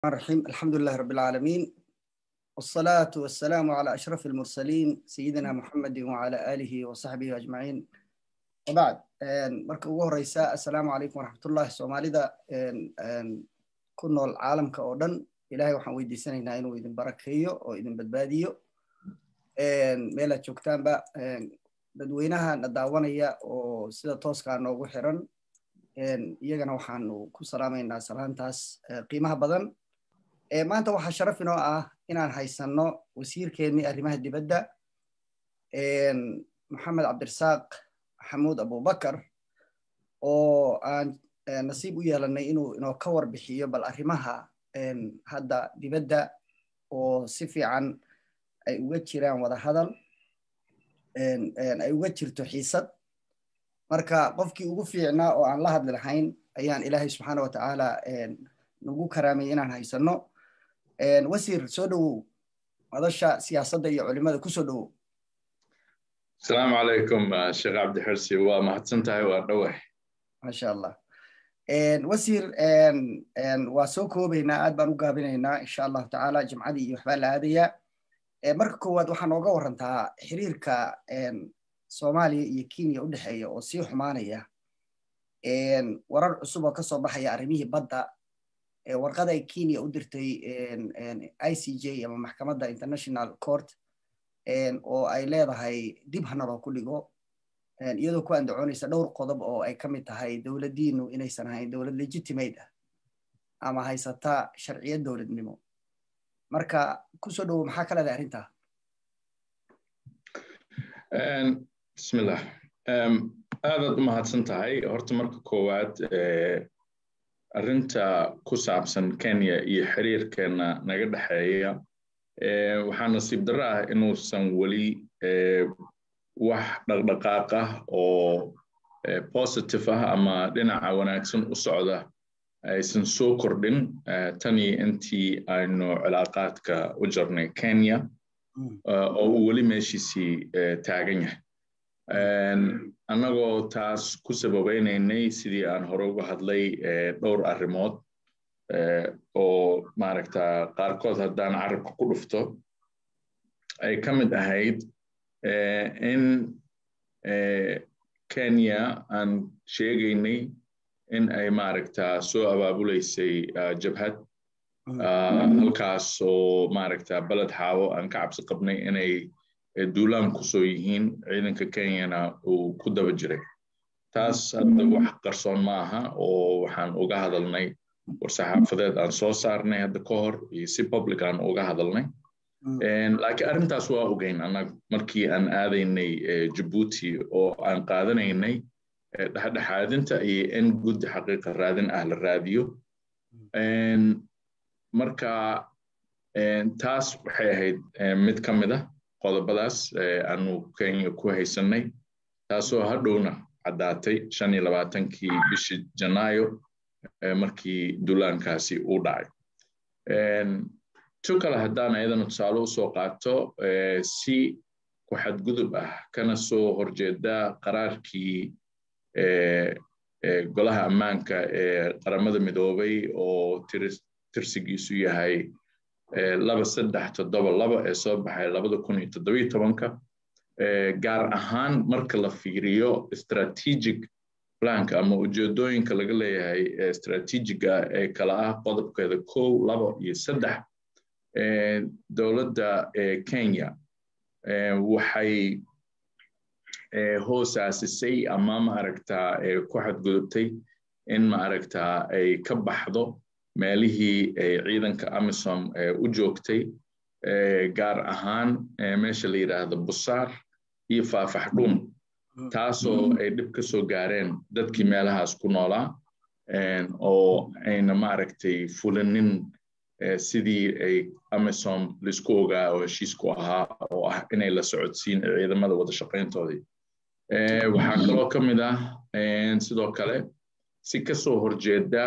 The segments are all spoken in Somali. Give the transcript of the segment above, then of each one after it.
الرحيم الحمد لله رب العالمين والصلاة والسلام على أشرف المرسلين سيدنا محمد وعلى آله وصحبه أجمعين وبعد marka ugu horeysa assalaamu calaykum waraxmatullahi soomaalida ku nool caalamka oo dhan ilahay waxaan weydiisanaynaa inuu idin barakeeyo oo idin badbaadiyo meelaad joogtaanba dadweynaha na daawanaya oo sida tooskaa noogu xiran iyagana waxaanu ku salaamaynaa salaantaas qiimaha badan maanta waxaa sharaf inoo ah inaan haysanno wasiirkeennii arrimaha dibadda maxamed cabdirasaaq maxamuud abubakar oo aan nasiib u yeelanay inuu inoo ka warbixiyo bal arrimaha hadda dibadda oo si fiican ay uga jiraan wada hadal ay uga jirto xiisad marka qofkii ugu fiicnaa oo aan la hadli lahayn ayaan ilaahay subxaana watacaala nagu karaamay inaan haysanno wasiir soo dhowow madasha siyaasadda iyo culimada kusoo dhowow asalaamu calaykum sheekh cabdixirsi waa mahadsan tahay waa dhowah maasha allah wasiir waa soo koobaynaa aad baan u gaabinaynaa insha allahu tacaala jimcadii iyo waxbaa la aadayaa marka koowaad waxaa nooga warantaa xiriirka soomaaliya iyo kenya u dhexeeya oo sii xumaanaya warar cusub oo kasoo baxaya arrimihii badda warqada ay kenya u dirtay i c j ama maxkamadda international court oo ay leedahay dib hanaloo ku dhigo iyadoo ku andacoonaysa dhowr qodob oo ay ka mid tahay dowladdiinu inaysan ahayn dowlad legitimate ah ama haysata sharciyad dowladnimo marka kusoo dhowow maxaa ka leedahay arrintaa bismillah aadaad u mahadsan tahay horta marka koowaad arrinta ku saabsan kenya iyo xiriirkeena naga dhexeeya waxaa nasiib darro ah inuusan weli wax dhaqdhaqaaq ah oo positive ah ama dhinaca wanaagsan u socda aysan soo kordhin tanii intii aynu cilaaqaadka u jarnay kenya oo uu weli meeshiisii taagan yahay annagoo taas ku sababaynaynay sidii aan hore uga hadlay dhowr arrimood oo maaragta qaarkood haddaan carabka ku dhufto ay ka mid ahayd in kenya aan sheegaynay in ay maaragta soo abaabulaysay jabhad halkaas oo maaragta beled xaawo aan ka cabsi qabnay inay duulaan kusoo yihiin ciidanka kenyana uu ku daba jiray taas hadda wax qarsoon ma aha oo waxaan uga hadalnay war-saxaafadeed aan soo saarnay hadda ka hor iyo si public aan uga hadalnay laakiin arrintaas waa ogeyn annaga markii aan aadaynay jabuuti oo aan qaadanaynay dhexdhexaadinta iyo in guddi xaqiiqa raadin ah la raadiyo marka taas waxay ahayd mid ka mid ah qodobadaas aanu kenya ku haysanay taasoo hadhowna caddaatay shan iyo labaatankii bishii janaayo markii duulaankaasi uu dhacay tu kale haddaan ayadana tusaale usoo qaato si ku xadgudub ah kana soo horjeeda qaraarkii golaha ammaanka ee qaramada midoobay oo tirsigiisu yahay laba saddex toddoba laba ee soo baxay labada kun iyo toddobiyo tobanka gaar ahaan marka la fiiriyo strategic planka ama ujeedooyinka laga leeyahay strategiga ee kala ah qodobkeeda kow laba iyo saddex dowladda kenya waxay hoosaasisay ama maaragta ku xadgudubtay in maaragta ay ka baxdo meelihii ay ciidanka amisom u joogtay gaar ahaan meesha la yidhaahdo busaar iyo faafaxdhuun taasoo ay dhib ka soo gaareen dadkii meelahaas ku noolaa oo ayna maaragtay fulinin sidii ay amisom laisku ogaa oo heshiisku ahaa oo ah inay la socodsiin ciidamada wada shaqayntoodii waxaa kaloo ka mid ah sidoo kale si kasoo horjeeda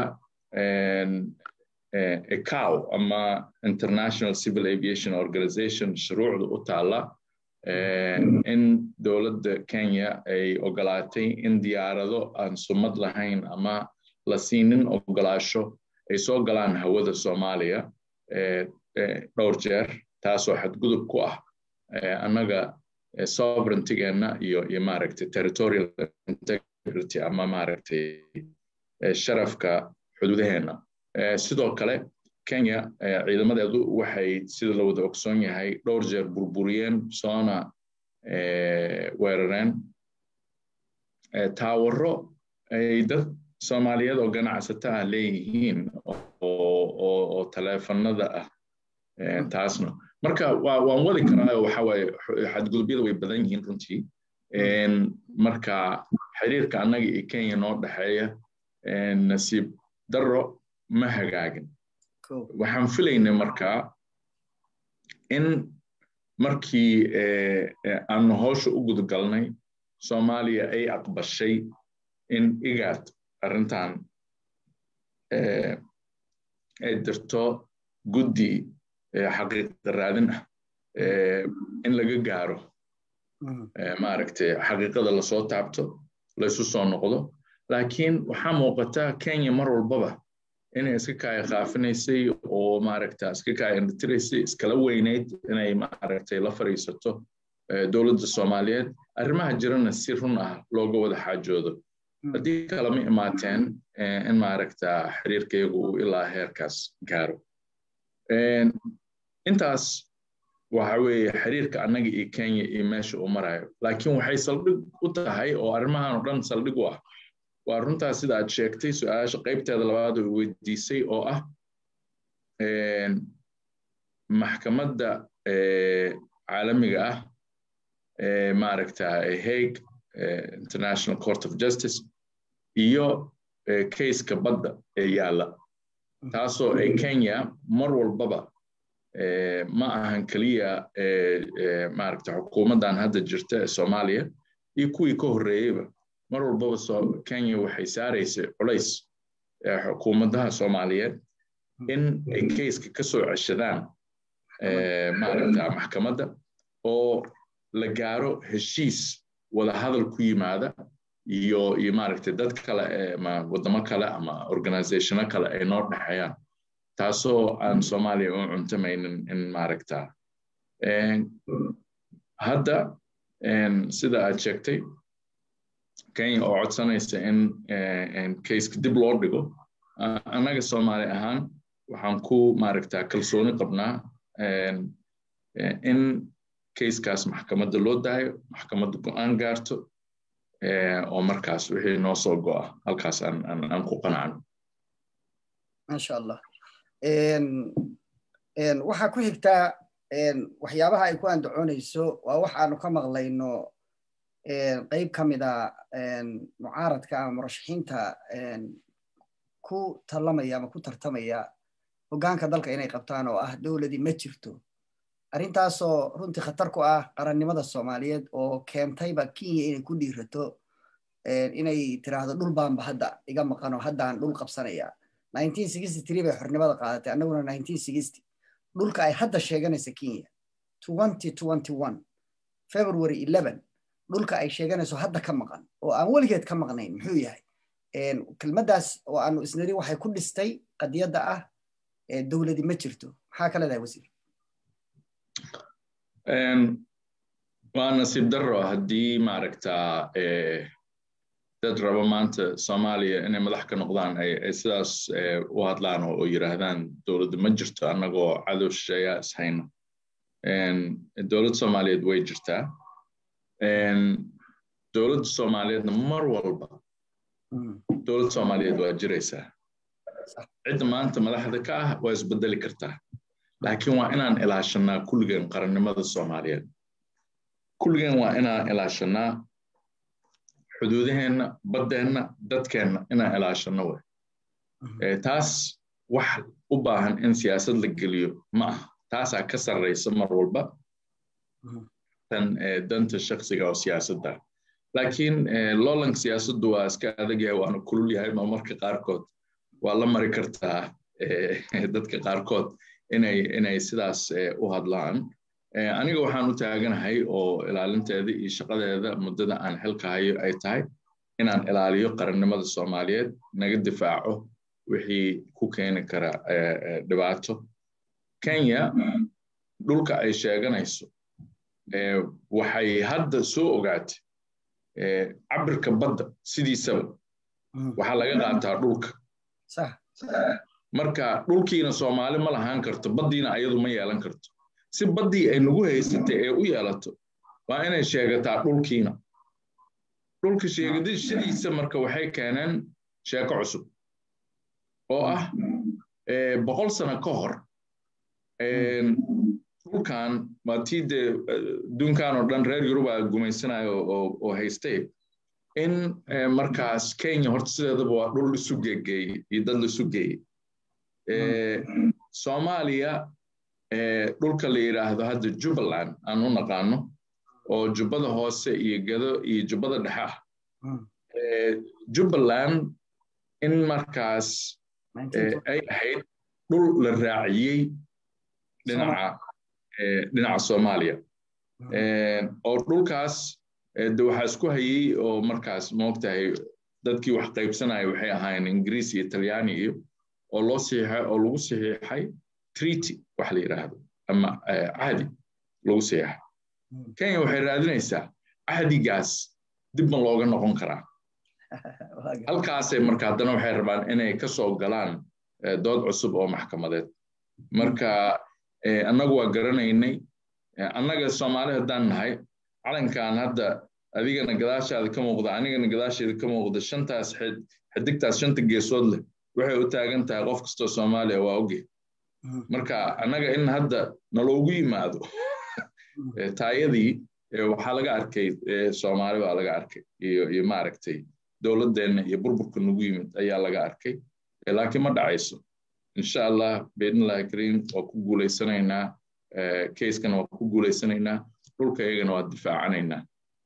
ecow ama international civil aviation organization shuruucda u taalla in dowladda kenya ay ogolaatay in diyaarado aan sumad lahayn ama la siinin ogolaasho ay soo galaan hawada soomaaliya dhowr jeer taasoo xadgudub ku ah annaga sovereigntigeenna iyo iyo maaragtay territorial integrity ama maaragtay sharafka xuduudaheenna sidoo kale kenya ciidamadeedu waxay sida la wada ogsoon yahay dhowr jeer burburiyeen soona weerareen taawaro ay dad soomaaliyeed oo ganacsato ah leeyihiin oo taleefanada ah taasna marka waan wadi karaa waxa waaye xadgudubyada way badan yihiin runtii marka xiriirka annaga iyo kenya noo dhexeeya nasiib darro ma hagaagin waxaan filaynay markaa in markii aanu howsha u gudgalnay soomaaliya ay aqbashay in igaad arrintan ay dirto guddi xaqiiqa raadin ah in laga gaaro maaragtay xaqiiqada lasoo taabto laysu soo noqdo laakiin waxaa muuqata kenya mar walbaba inay iska kaaya qaafinaysay oo maaragta iska kaaya indhatiraysay iskala weynayd inay maaragtay la fariisato dowladda soomaaliyeed arrimaha jirana si run ah looga wada xaajoodo haddii kalama imaateen in maaragta xiriirkaygu uu ilaa heerkaas gaaro intaas waxa weeye xiriirka annaga iyo kenya iyo meesha uu marayo laakiin waxay saldhig u tahay oo arrimahan oo dhan saldhig u ah waa runtaas sida aad sheegtay su-aasha qaybteeda labaad oo weydiisay oo ah maxkamadda caalamiga ah maaragta hague international court of justice iyo kayska badda ee yaalla taasoo ay kenya mar walbaba ma ahan keliya maaragta xukuumaddan hadda jirta ee soomaaliya iyo kuwii ka horreeyeyba mar walbaba kenya waxay saaraysay culays xukuumadaha soomaaliyeed in ay kayska ka soo ceshadaan maaragta maxkamadda oo la gaaro heshiis wadahadal ku yimaada iyo iyo maaragta dad kale ama waddamo kale ama organizationo kale ay noo dhexeeyaan taasoo aan soomaaliya u cuntamaynin in maaragta hadda sida aad sheegtay kenya oo codsanaysa in kayska dib loo dhigo annaga soomaali ahaan waxaan ku maaragta kalsooni qabnaa in kayskaas maxkamadda loo daayo maxkamadda go-aan gaarto oo markaas wixii noo soo go'a halkaas aan ku qanacno masha allah waxaa ku xigtaa waxyaabaha ay ku andacoonayso waa wax aanu ka maqlayno qayb ka mida mucaaradka ama murashaxiinta ku tallamaya ama ku tartamaya hoggaanka dalka inay qabtaan oo ah dowladii ma jirto arrintaasoo runtii khatar ku ah qarannimada soomaaliyeed oo keentayba kenya inay ku dhiirato inay tiraahdo dhul baanba hadda iga maqanoo haddaan dhul qabsanaya bay xornimada qaadatay annaguna dhulka ay hadda sheeganaysa kenya february dhulka ay sheeganayso hadda ka maqan oo aan weligeed ka maqnayn muxuu yahay kelmaddaas oo aanu isniri waxay ku dhistay qadiyadda ah dowladi ma jirto maxaa ka leedahay wasiir waa nasiib darro haddii maaragta dad rabo maanta soomaaliya inay madax ka noqdaan ay sidaas u hadlaan oo yiraahdaan dowladda ma jirto annagoo cadow shisheeyaa ishayna dowladda soomaaliyeed way jirtaa dowladda soomaaliyeedna mar walba dowladda soomaaliyeed waa jiraysaa cidda maanta madaxda ka ah waa isbedeli kartaa laakiin waa inaan ilaashanaa kulligeen qarannimada soomaaliyeed kulligeen waa inaan ilaashanaa xuduudaheenna baddeenna dadkeenna inaan ilaashanno wey taas wax u baahan in siyaasad la geliyo ma ah taasaa ka sarraysa mar walba tan danta shaksiga oo siyaasadda laakiin loolanka siyaasaddu waa iska adag yahay waana kulul yahay ma marka qaarkood waa la mari kartaa dadka qaarkood inay inay sidaas u hadlaan aniga waxaan u taaganahay oo ilaalinteeda iyo shaqadeeda muddada aan xilka hayo ay tahay inaan ilaaliyo qarannimada soomaaliyeed naga difaaco wixii ku keeni kara dhibaato kenya dhulka ay sheeganayso waxay hadda soo ogaatay cabirka badda sidiisaba waxaa laga qaataa dhulka marka dhulkiina soomaali ma lahaan karto baddiina ayadu ma yeelan karto si baddii ay nagu haysatay ee u yeelato waa inay sheegataa dhulkiina dhulka sheegashadiisa marka waxay keeneen sheeko cusub oo ah boqol sano ka hor dhulkan waa tii dee adduunkan oo dhan reer yurub aa gumaysanayo oo haystay in markaas kenya horta sideedaba waa dhul isu geegeeyey iyo dad laisu geeyey soomaaliya dhulka la yidhaahdo hadda jubbaland aan u naqaano oo jubbada hoose iyo gado iyo jubbada dhexe ah jubbaland in markaas ay ahayd dhul la raaciyey dhinaca dhinaca soomaaliya oo dhulkaas de waxaa isku hayey oo markaas moogtahay dadkii wax qaybsanaya waxay ahaayeen ingiriis iyo talyaani iyo oo loo saxiixay oo lagu saxiixay treaty wax la yidhaahdo ama cahdi lagu saxiixay kenya waxay raadinaysaa cahdigaas dib ma looga noqon karaa halkaasay marka haddana waxay rabaan inay ka soo galaan dood cusub oo maxkamadeed marka annagu waa garanaynay annaga soomaali haddaan nahay calankan hadda adigana gadaashaada ka muuqda anigana gadaasheeda ka muuqda shantaas xidigtaas shanta geesood leh waxay u taagan tahay qof kastoo soomaaliya waa oge marka annaga in hadda naloogu yimaado taayadii waxaa laga arkay soomaali baa laga arkay iyo iyo maaragtay dowladdeenna iyo burburka nagu yimid ayaa laga arkay laakiin ma dhacayso insha allah biidnillahi kariim waa ku guulaysanaynaa keiskana waa ku guulaysanaynaa dhulka iyagana waa difaacanaynaa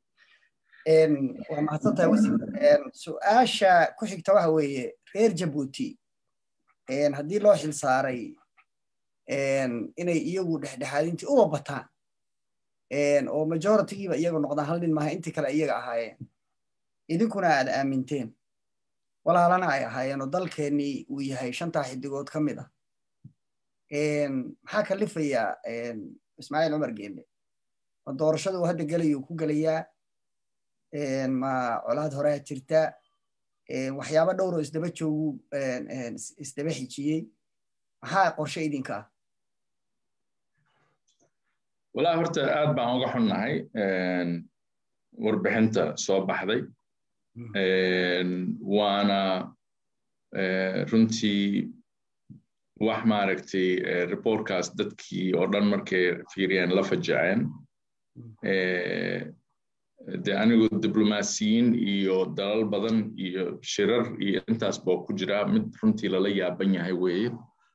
waa mahadsantahay wasiir su-aasha ku xigta waxa weeye reer jabuuti haddii loo xil saaray inay iyagu dhexdhexaadintii uba bataan oo majoritigiiba iyaga noqdaan hal nin maaha intii kale iyaga ahaayeen idinkuna aad aaminteen walaalana ay ahaayeen oo dalkeennii uu yahay shantaa xidigood ka mid ah maxaa kalifayaa ismaaciil cumar geelle ma doorashadu hadda gelayuu ku gelayaa ma colaad horaa jirta waxyaaba dhowroo isdaba joogu isdaba xijiyey maxaa qorshe idinka ah walaa horta aad baan uga xunnahay warbixinta soo baxday waana runtii wax maaragtay reportkaas dadkii oo dhan markay fiiriyeen la fajaceen de anigu diblomaasiyiin iyo dalal badan iyo shirar iyo intaas baa ku jira mid runtii lala yaaban yahay weeye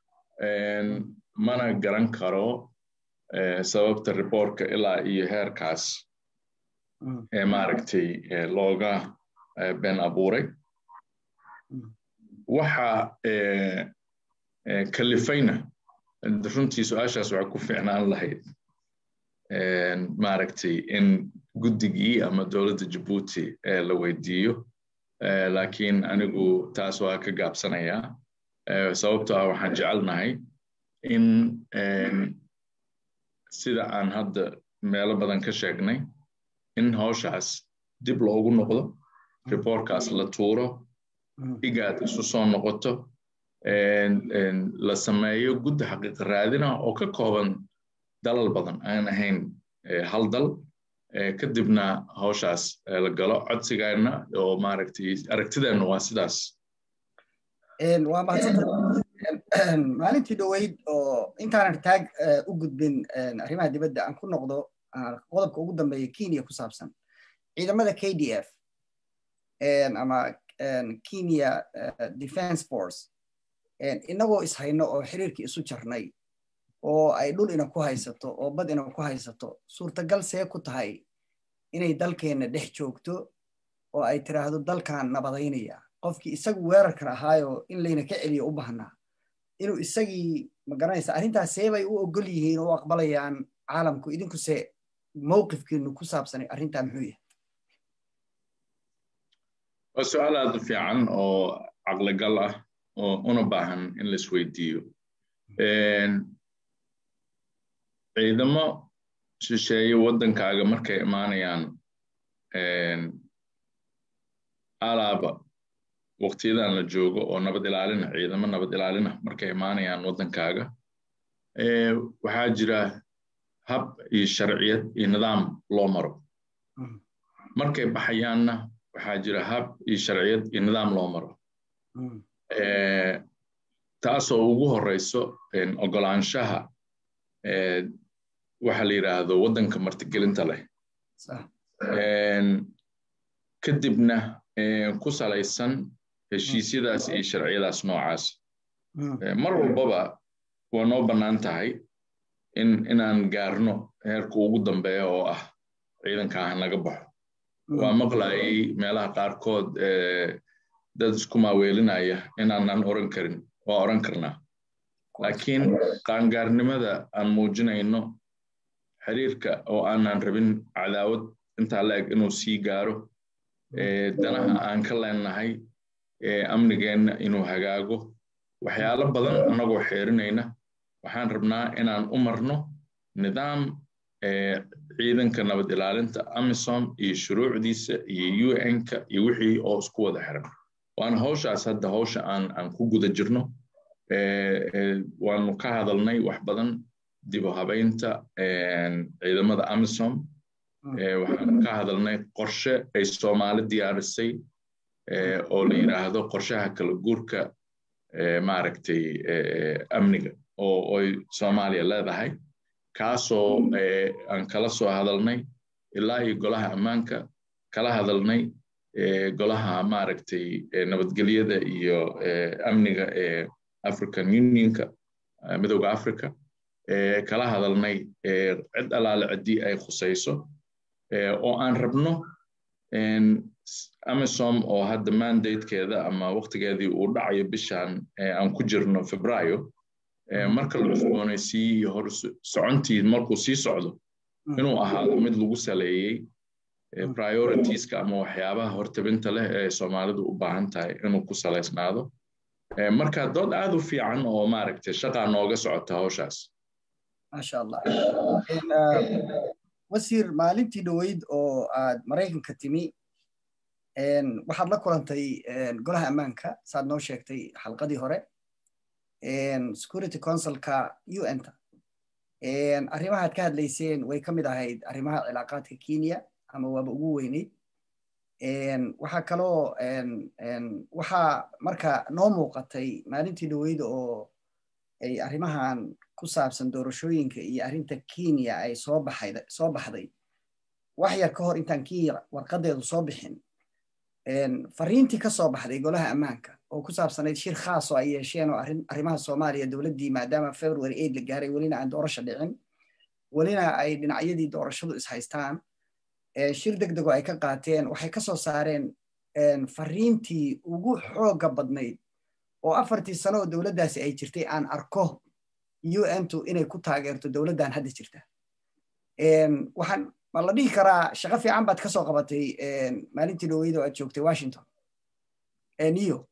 mana garan karo sababta reportka ilaa iyo heerkaas ee maaragtay looga been abuuray waxa kalifayna runtii su-aashaas waxay ku fiicnaan lahayd maaragtay in guddigii ama dowladda jabuuti la weydiiyo laakiin anigu taas waa ka gaabsanayaa sababtoo ah waxaan jecelnahay in sida aan hadda meelo badan ka sheegnay in hawshaas dib loogu noqdo reportkaas la tuuro igaad isu soo noqoto la sameeyo guddi xaqiiqa raadina oo ka kooban dalal badan aan ahayn hal dal kadibna hawshaas la galo codsigeenna oo maaragtay aragtideenna waa sidaas waa mahadsanta maalintii dhoweyd oo intaanan taag u gudbin arrimaha dibadda aan ku noqdo qodobka ugu dambeeya kenya ku saabsan ciidamada k d f ama kenya defense force inagoo ishayno oo xiriirkii isu jarnay oo ay dhul ina ku haysato oo bad ina ku haysato suurtagal see ku tahay inay dalkeenna dhex joogto oo ay tiraahdo dalkan nabadaynaya qofkii isagu weerarkan ahaayo in layna ka celiyo u baahnaa inuu isagii magaranaysa arrintaas see bay u ogol yihiin oo u aqbalayaan caalamku idinkuse mowqifkiinu ku saabsanay arrintaa muxuu yahay waa su-aal aad u fiican oo caqligal ah una baahan in la isweydiiyo ciidamo shisheeye waddankaaga markay imaanayaan alaaba waqtiyadan la joogo oo nabad ilaalina ciidamo nabad ilaalina markay imaanayaan waddankaaga waxaa jira hab iyo sharciyad iyo nidaam loo maro markay baxayaanna waxaa jira hab iyo sharciyad iyo nidaam loo maro taasoo ugu horeyso ogolaanshaha waxa la yidhaahdo waddanka martigelinta leh kadibna ku salaysan heshiisyadaas iyo sharciyadaas noocaas mar walbaba waa noo bannaan tahay in inaan gaarno heerka ugu dambeeya oo ah ciidankaa naga baxo waa maqlayay meelaha qaarkood dad isku maaweelinaya inaanan oran karin waa oran karnaa laakiin qaangaarnimada aan muujinayno xiriirka oo aanan rabin cadaawad intaa la eg inuu sii gaaro danaha aan ka leenahay amnigeenna inuu hagaago waxyaalo badan annagoo xeerinayna waxaan rabnaa inaan u marno nidaam ciidanka nabad ilaalinta amisom iyo shuruucdiisa iyo un-ka iyo wixii oo isku wada xiran waana hawshaas hadda hawsha aan aan ku guda jirno waanu ka hadalnay wax badan dib u habaynta ciidamada amisom waxaan ka hadalnay qorshe ay soomaali diyaarisay oo la yidhaahdo qorshaha kala guurka maaragtay amniga oo oy soomaaliya leedahay kaasoo aan kala soo hadalnay ilaa iyo golaha ammaanka kala hadalnay golaha maaragtay nabadgelyada iyo amniga ee african unionka midowda africa kala hadalnay cid allaale ciddii ay khusayso oo aan rabno amisom oo hadda mandatekeeda ama waqtigeedii uu dhacayo bishan aan ku jirno febraayo marka la cusboonaysiiye iyo hor socontii markuu sii socdo inuu ahaado mid lagu saleeyey prioritiska ama waxyaabaha hortabinta leh ee soomaalidu u baahan tahay inuu ku salaysnaado marka dood aad u fiican oo maaragtay shaqaa nooga socota hawshaas maasha allah wasiir maalintii dhoweyd oo aad maraykanka timi waxaad la kulantay golaha ammaanka saad noo sheegtay xalqadii hore security councilka un-ta arrimahaad ka hadlayseen way ka mid ahayd arrimaha cilaaqaadka kenya ama waaba ugu weyneyd waxaa kaloo waxaa marka noo muuqatay maalintii dhoweyd oo ay arrimahan ku saabsan doorashooyinka iyo arrinta kenya ay soo baxayd soo baxday wax yar ka hor intaan kenya warqadeedu soo bixin fariintii ka soo baxday golaha ammaanka oo ku saabsanayd shir khaas oo ay yeesheen oo arrimaha soomaaliya dowladdii maadaama february aid la gaaray welina aan doorasho dhicin welina ay dhinacyadii doorashadu is haystaan shir deg dego ay ka qaateen waxay ka soo saareen fariintii ugu xooga badnayd oo afartii sano oo dowladdaasi ay jirtay aan arko un-tu inay ku taageerto dowladdan hadda jirta waxaan ma la dhihi karaa shaqo fiican baad ka soo qabatay maalintii dhoweyd oo aad joogtay washington niyo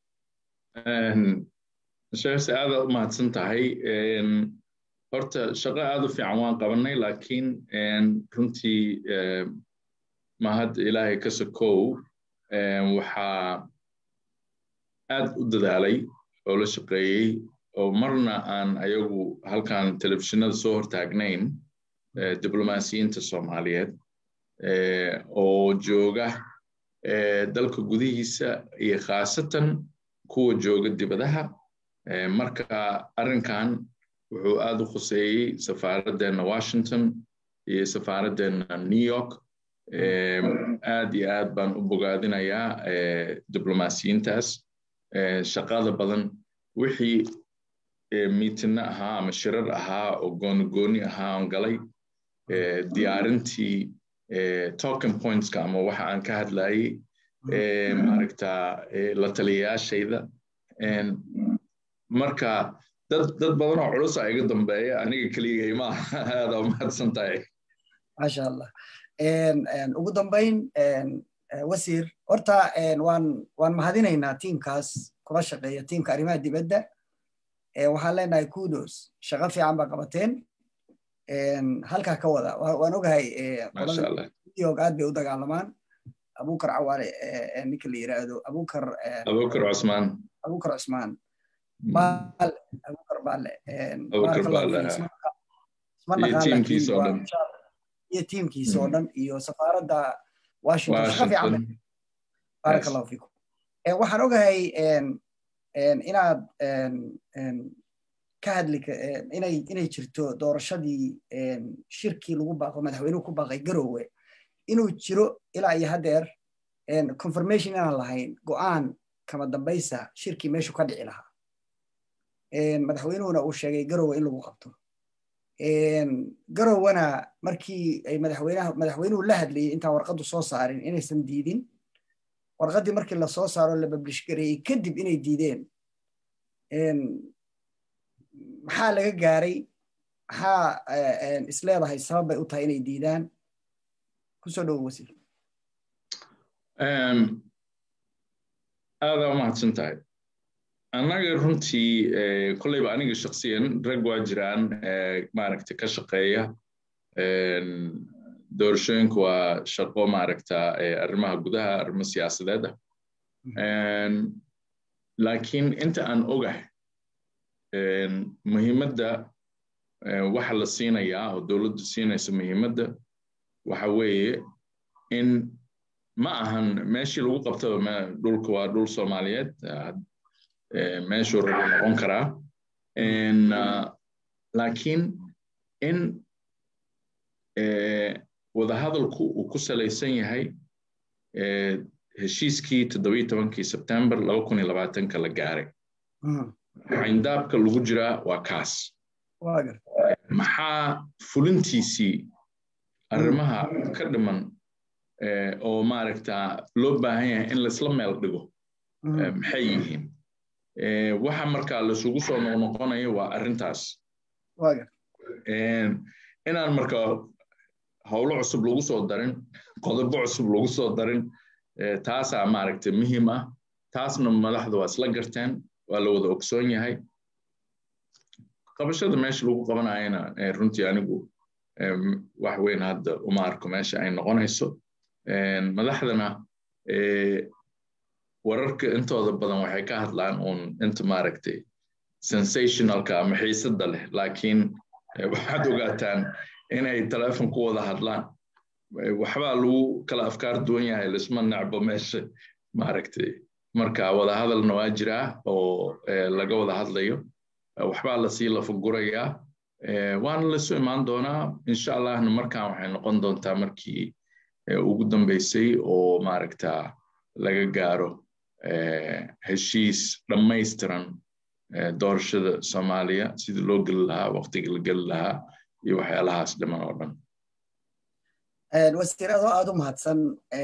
sheekse aada u mahadsan tahay horta shaqo aada u fiican waan qabanay laakiin runtii mahad ilaahay ka sokow waxaa aad u dadaalay oo la shaqeeyey oo marna aan ayagu halkan telefishinada soo hortaagnayn diblomaasiyiinta soomaaliyeed oo jooga dalka gudihiisa iyo khaasatan kuwa jooga dibadaha marka arrinkan wuxuu aad u khuseeyey safaaraddeena washington iyo safaaraddeena new york aad iyo aad baan u bogaadinayaa diblomaasiyiintaas shaqada badan wixii miitinna ahaa ama shirar ahaa oo gooni gooni ahaa on galay diyaarintii token pointska ama waxa aan ka hadlayey maaragta la taliyayaashayda marka dad dad badan oo culus a iga dambeeya aniga keligay ma aada u mahadsan tahay maasha allah ugu dambayn wasiir horta waan waan mahadinaynaa tiimkaas kula shaqeeya tiimka arrimaha dibadda waxaan leenahay kudos shaqo fiican baa qabateen halkaa ka wada waan ogahay qoladaog aad bay u dagaalamaan abukar cawaale ninka la yiraahdo abukar abukar cusmaan abukar cusmaan baale abukar baale abukar baale iyo tiimkiisa oo dhan iyo safaaradda washington shaqa fiican baaraka allahu fiikum waxaan ogahay inaad ka hadli inay inay jirto doorashadii shirkii lagu baaqo madaxweynuhu ku baaqay garowe inuu jiro ilaa iyo haddeer confirmation inaan lahayn go'aan kama dambaysa shirkii meeshu ka dhici lahaa madaxweynuhuna uu sheegay garowe in lagu qabto garowena markii ay madaxweynaha madaxweynuhu la hadlayay intaan warqaddu soo saarin inaysan diidin warqaddii markii la soo saaro la bablish gareeyey kadib inay diideen maxaa laga gaaray maxaa isleedahay sabab bay u tahay inay diidaan kusoo dhowo wasiir aadaa u mahadsan tahay annaga runtii kolleyba aniga shaksiyan rag waa jiraan maaragta ka shaqeeya doorashooyinku waa shaqo maaragta arrimaha gudaha arrimo siyaasadeed ah laakiin inta aan ogahay muhiimadda waxa la siinayaa oo dowladdu siinaysa muhiimadda waxa weeye in ma ahan meeshii lagu qabtaba dhulka waa dhul soomaaliyeed meeshuu rabo noqon karaa laakiin in wadahadalku uu ku salaysan yahay heshiiskii toddobiyo tobankii sebtembar laba kun iyo labaatanka la gaaray xayndaabka lagu jiraa waa kaas maxaa fulintiisii arrimaha ka dhiman oo maaragta loo baahan yahay in laisla meel dhigo maxay yihiin waxa markaa laisugu soo noqnoqonayo waa arrintaas inaan markaa howlo cusub lagu soo darin qodobo cusub lagu soo darin taasaa maaragta muhiim ah taasna madaxdu waa isla garteen waa la wada ogsoon yahay qabashada meesha lagu qabanayana runtii anigu wax weyn hadda uma arko meesha ay noqonayso madaxdana wararka intooda badan waxay ka hadlaan uun inta maaragtay sensationalka ama xiisadda leh laakiin waxaad ogaataan inay telefon ku wada hadlaan waxbaa lagu kala afkaar duwan yahay lisma necbo meesha maaragtay marka wada hadalna waa jiraa oo laga wada hadlayo waxbaa lasii lafagurayaa waana lasu imaan doonaa insha allahna markaan waxay noqon doontaa markii ugu dambeysay oo maaragta laga gaaro heshiis dhammaystiran doorashada soomaaliya sidii loo geli lahaa waqtiga la geli lahaa iyo waxyaalahaas dhiman oo dhan wasiir adoo aad u mahadsan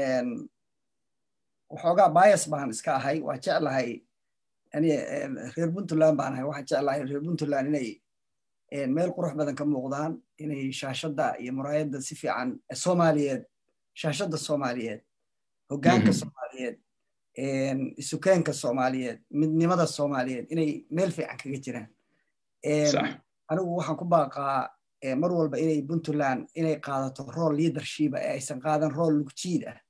waxoogaa bias baan iska ahay waa jeclahay reer puntland baan ahay waxaan jeclahay reer puntland inay meel qurux badan ka muuqdaan inay shaashadda iyo muraayadda si fiican soomaaliyeed shaashadda soomaaliyeed hoggaanka soomaaliyeed isukeenka soomaaliyeed midnimada soomaaliyeed inay meel fiican kaga jiraan anigu waxaan ku baaqaa mar walba inay puntland inay qaadato rool leadershipa ee aysan qaadan rool lugjiid ah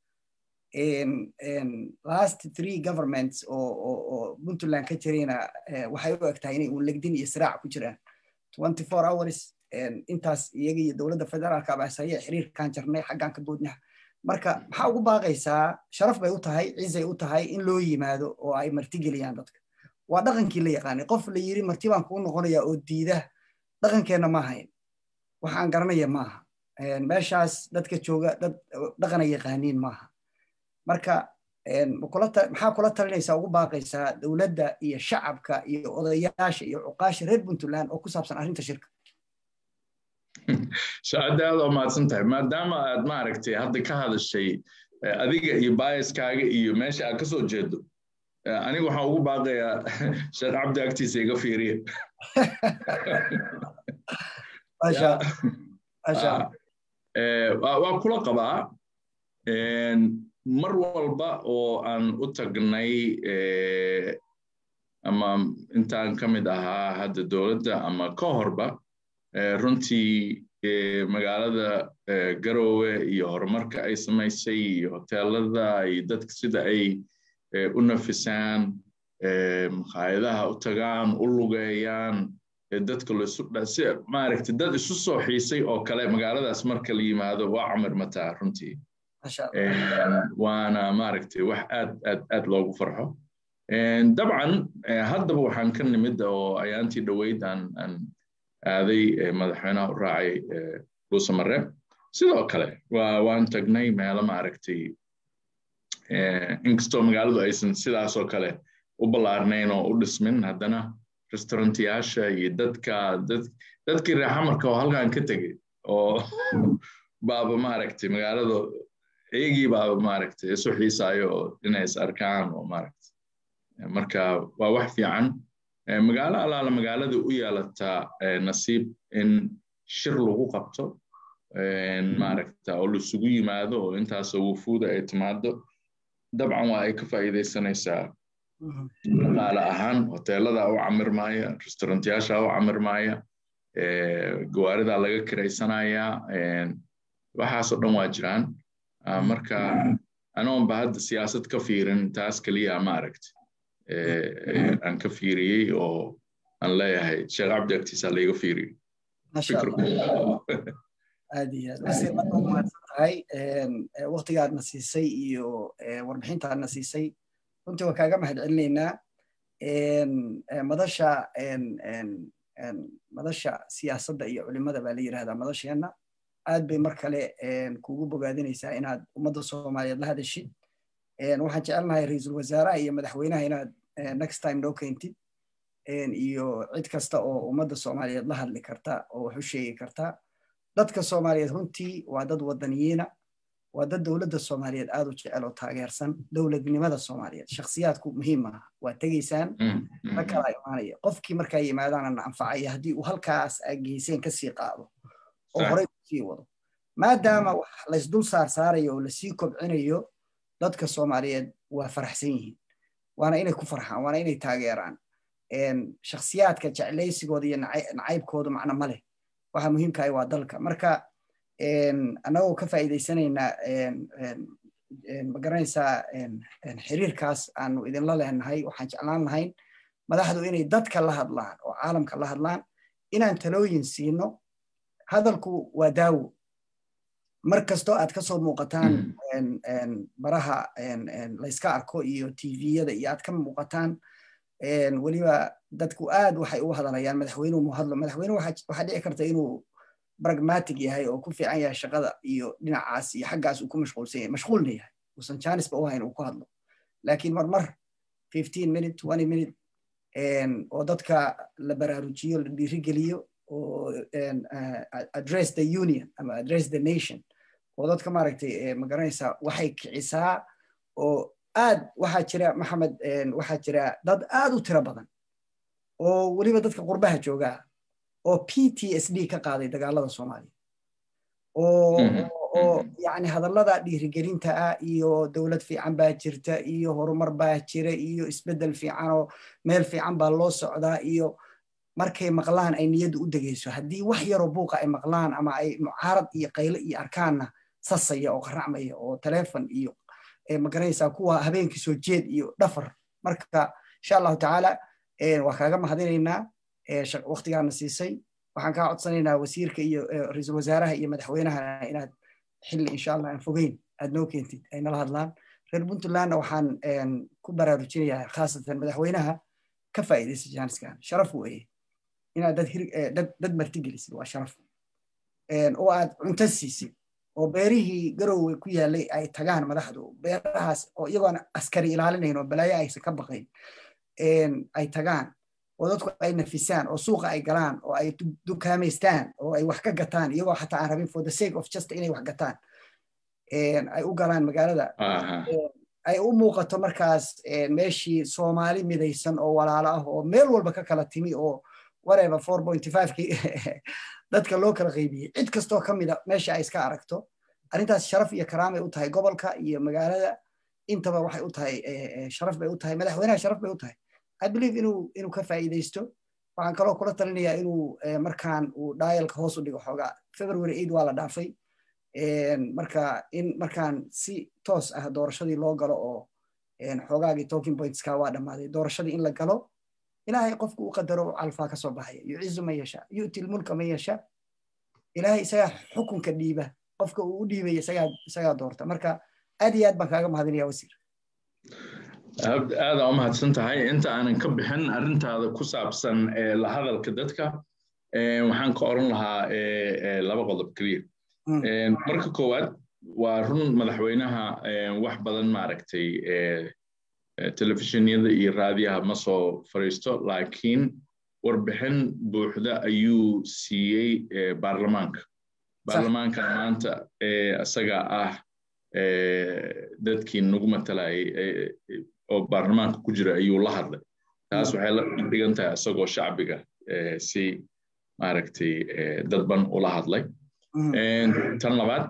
last three governments oo puntland ka jirayna waxay u eg tahay inay uun legdin iyo siraac ku jiraan twenty four hours intaas iyaga iyo dowladda federaalka abaasaye xiriirkaan jarnay xaggaan ka boodnaha marka maxaa ugu baaqaysaa sharaf bay u tahay cizay u tahay in loo yimaado oo ay martigeliyaan dadka waa dhaqankii la yaqaanay qof la yiri marti baan kuu noqonaya oo diida dhaqankeenna ma ahayn waxaan garanaya maaha meeshaas dadka jooga dad dhaqana yaqaaniin maaha marka maxaa kula talinaysaa ugu baaqaysaa dowladda iyo shacabka iyo odayaasha iyo cuqaasha reer puntland oo ku saabsan arrinta shirka shaacadda aad oo mahadsan tahay maadaama aad maaragtay hadda ka hadashay adiga iyo baayaskaaga iyo meesha aad ka soo jeedo aniga waxaan ugu baaqayaa sheekh cabdi agtiisa iga fiiriya waa kula qabaa mar walba oo aan u tagnay ama intaan ka mid ahaa hadda dowladda ama ka horba runtii magaalada garowe iyo horumarka ay samaysay iyo hoteelada iyo dadka sida ay u nafisaan makhaayadaha u tagaan u lugeeyaan dadka lasi maaragtay dad isu soo xiisay oo kale magaaladaas marka la yimaado waa camir mataa runtii waana maaragtay wax aad aad aad loogu farxo dabcan haddaba waxaan ka nimid oo ayaantii dhoweyd aan aan aaday madaxweynaha u raacay dhuusamare sidoo kale waan tagnay meelo maaragtay inkastoo magaaladu aysan sidaasoo kale u ballaarnayn oo u dhismin haddana restaurantiyaasha iyo dadka dadkii reexamarka oo halkan ka tegey oo baaba maaragtay magaalada iyagii baaba maaragtay isu xiisaayo oo inay is arkaan oo maaragtay marka waa wax fiican magaalo allaala magaalada u yeelataa nasiib in shir lagu qabto maaragta oo laisugu yimaado oo intaasoo wufuuda ay timaado dabcan waa ay ka faa'iidaysanaysaa dhaqaale ahaan hoteelada u camirmaaya restaurantiyaasha u camirmaaya gawaarida laga kiraysanaya waxaasoo dhan waa jiraan marka anoonba hadda siyaasad ka fiirin taas keliya maaragta aan ka fiiriyey oo aan leeyahay sheekh cabdi agtiisa layga fiiriyo aad iyo aad wasiir marka u mahadsan tahay waktigaadna siisay iyo warbixintaadna siisay runtii waan kaaga mahad celinaynaa madasha madasha siyaasadda iyo culimada baa la yidhahdaa madasheenna aad bay mar kale kugu bogaadinaysaa inaad ummadda soomaaliyeed la hadashid waxaan jecelnahay ra-iisul wasaaraha iyo madaxweynaha inaad next time noo keentid iyo cid kasta oo ummadda soomaaliyeed la hadli karta oo wax u sheegi karta dadka soomaaliyeed runtii waa dad wadaniyiina waa dad dowladda soomaaliyeed aad u jecel oo taageersan dowladnimada soomaaliyeed shakhsiyaadku muhiim ah waa tegaysaan ma kala imaanaya qofkii markaa yimaadaana na anfacaya haddii uu halkaas geyseen kasii qaado oo horey usii wado maadaama wax laysdul saar saarayo oo lasii kobcinayo dadka soomaaliyeed waa faraxsan yihiin waana inay ku farxaan waana inay taageeraan shakhsiyaadka jeclaysigooda iyo nacaybkooda macno ma leh waxa muhiimkahay waa dalka marka annagoo ka faa'iidaysanaynaa magaranaysaa xiriirkaas aanu idinla leenahay waxaan jeclaan lahayn madaxdu inay dadka la hadlaan oo caalamka la hadlaan inaan talooyin siino hadalku waa daawo mar kastoo aad ka soo muuqataan baraha layska arko iyo tviyada iyo aad ka muuqataan weliba dadku aad waxay u hadalayaan madaxweynuhu mu hadlo madaxweynuhu waxaa dhici karta inuu pragmatic yahay oo ku fiican yahay shaqada iyo dhinacaas iyo xaggaas uu ku mashquulsan yahay mashquulna yahay uusan janisba u hayn uu ku hadlo laakiin marmar fifteen minute twenty minute oo dadka la baraarujiyo la dhiirigeliyo oo address the union ama address the nation oo dadka maaragtay magaranaysaa waxay kicisaa oo aad waxaa jira maxamed waxaa jira dad aad u tiro badan oo weliba dadka qurbaha joogaa oo p t s d ka qaaday dagaalada soomaaliya oo yani hadallada dhiirigelinta ah iyo dowlad fiican baa jirta iyo horumar baa jira iyo isbeddel fiican oo meel fiican baa loo socdaa iyo markay maqlaan ay niyaddu u degayso haddii wax yaroo buuqa ay maqlaan ama ay mucaarad iyo qayle iyo arkaanna sasaya oo qaracmaya oo telefon iyo magaranaysaa kuwa habeenkii soo jeed iyo dhafar marka insha allahu tacaala waa kaaga mahadinaynaa waktigaana siisay waxaan kaa codsanaynaa wasiirka iyo ra-iisul wasaaraha iyo madaxweynaha inaad xilli insha allah aan fogeyn aad noo keentid ay nala hadlaan reer puntlandna waxaan ku baraarujinayaa khaasatan madaxweynaha ka faa'iidaysa jaaniskan sharaf weeye inaad dad dad dad martigelisid waa sharaf oo aad cunto siisid oo beerihii garowe ku yaalay ay tagaan madaxdu beerahaas oo iyagoon askari ilaalinayn oo balaayo aysan ka baqayn ay tagaan oo dadku ay nafisaan oo suuqa ay galaan oo ay dukaamaystaan oo ay wax ka gataan iyagoo xataa aan rabin for the sake of just inay wax gataan ay u galaan magaalada ay u muuqato markaas meeshii soomaali midaysan oo walaalo ah oo meel walba ka kala timi oo whatever four point fivekii dadka loo kala qaybiyey cid kastoo ka mida meesha ay iska aragto arrintaas sharaf iyo karaamay u tahay gobolka iyo magaalada intaba waxay u tahay sharaf bay u tahay madaxweynaha sharaf bay u tahay i believe inuu inuu ka faa'iidaysto waxaan kaloo kula talinayaa inuu markaan uu dialka hoos u dhigo xoogaa february eight waa la dhaafay marka in markaan si toos ah doorashadii loo galo oo xoogaagii talking pointska waa dhammaaday doorashadii in la galo ilaahay qofku u qadaro calfaa ka soo baxaya yucizu man yasha yu'ti lmulka man yasha ilaahay isagaa xukunka dhiiba qofka uu u dhiibaya isagaa doorta marka aad iyo aad baan kaaga mahadinaya wasiir aada u mahadsan tahay inta aanan ka bixin arrintaada ku saabsan la hadalka dadka waxaan ka oran lahaa laba qodob keliya marka koowaad waa run madaxweynaha wax badan maaragtay telefishinyada iyo raadiyaha ma soo fariisto laakiin warbixin buuxda ayuu siiyey baarlamaanka baarlamaankan maanta isaga ah dadkii nagu matalayay oo baarlamaanka ku jira ayuu la hadlay taas waxay la dhigan tahay isagoo shacbiga si maaragtay dadban ula hadlay tan labaad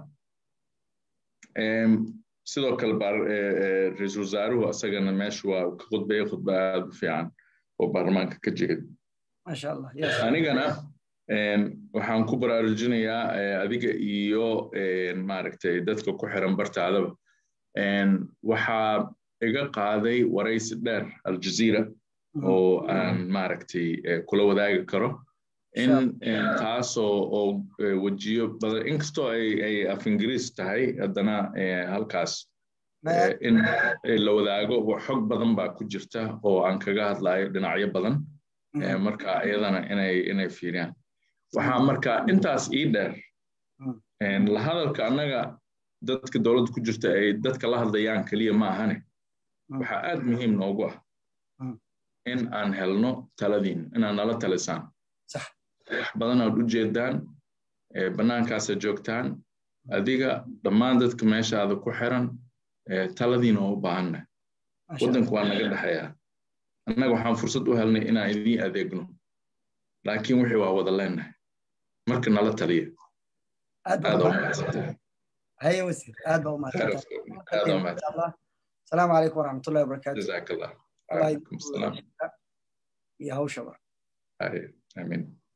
sidoo kale ra-iisul wasaaruhu isagana meesha waa ka khudbaya khudba aad u fiican oo baarlamaanka ka jeeda anigana waxaan ku baraarujinayaa adiga iyo maaragtay dadka ku xiran bartaadaba waxaa iga qaaday waraysi dheer aljazeera oo aan maaragtay kula wadaagi karo in taasoo oo wejiyo badan inkastoo ay af ingiriis tahay haddana halkaas in la wadaago xog badan baa ku jirta oo aan kaga hadlayo dhinacyo badan marka iyadana inay inay fiiriyaan waxaa marka intaas ii dheer la hadalka annaga dadka dowladda ku jirta ay dadka la hadlayaan keliya ma ahane waxaa aad muhiim noogu ah in aan helno taladiin inaad nala talisaan wax badan aad u jeedaan bannaankaasa joogtaan adiga dhammaan dadka meeshaada ku xiran taladiina oo u baahanna waddanku waa naga dhexeeyaa annaga waxaan fursad u helnay inaan idiin adeegno laakiin wixii waa wada leenahay marka nala taliya aad u mahadsantahay هيا وزير هذا هو ما السلام عليكم ورحمه الله وبركاته جزاك الله وعليكم السلام يا هو شباب امين